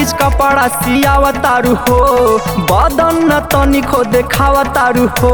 चीज कपड़ा सियावा तारू हो बदन न तनिको देखावा तारू हो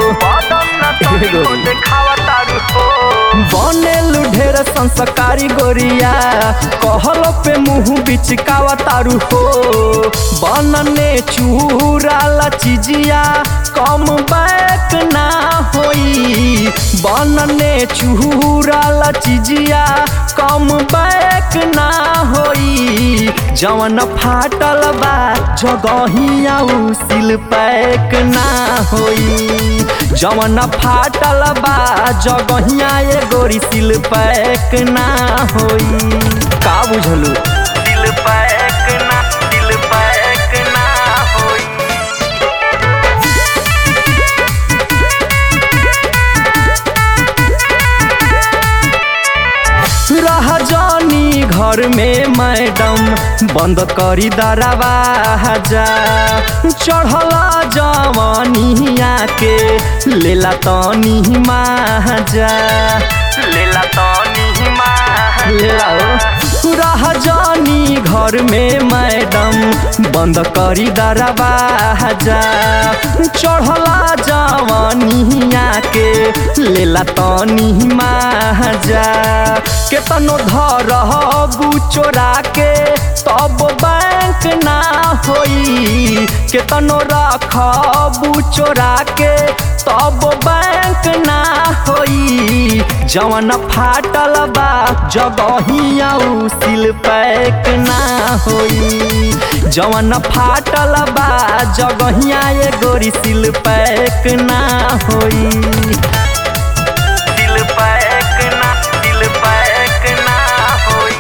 बनेलु ढेर संस्कारी गोरिया कहलो पे मुंह बिचकावा तारू हो बनने चूराला चिजिया कम बैक ना होई बनने चूराला चिजिया कम बैक ना होई जवन फाटल बा जगहिया उ सिल पैक ना होई जवन फाटल बा जगहिया ए गोरी सिल पैक ना होई का बुझलू सिल पैक ना सिल पैक ना होई रह जानी घर में मैडम बंद करी दरवाजा चढ़ला जवानिया के लेला तनी माजा लेला तनी माजा रह जानी घर में मैडम बंद करी दरवाजा चढ़ला जवानिया के लेला तनी माजा केतनो धर चोरा के तब बैंक ना होई केतनो रख चोरा के तब बैंक ना होई जवन फाटल बा जगहिया उ सिल पैक ना होई जवन फाटल बा जगहिया ए गोरी सिल पैक ना होई सिल पैक ना सिल पैक ना होई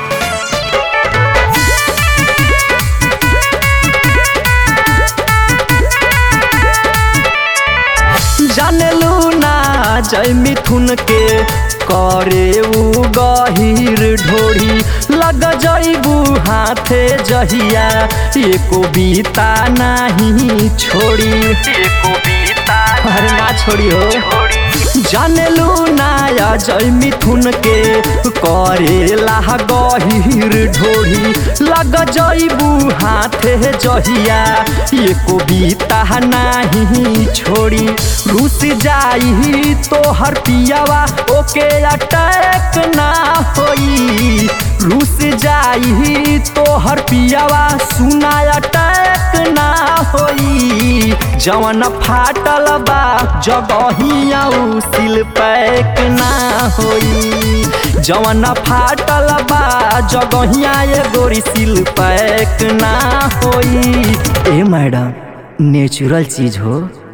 जानलू ना जय मिथुन के करे उ गहिर ढोड़ी लग जइबू हाथे जहिया एको बीता नहीं छोड़ी एको बीता अरे ना छोड़ी हो जानलू नाया जय मिथुन के करेला गहिर ढोड़ी लग जइबू हाथे जहिया एको बीता नहीं छोड़ी रुस जाई तोहर पियावा ओके अटैक ना होई रुस जाई तोहर पियावा सुना अटैक ना होई जवन फाटल बा जगहिया उ सिल पैक ना होई जवन फाटल बा जगहिया ए गोरी सिल पैक ना होई ए मैडम नेचुरल चीज हो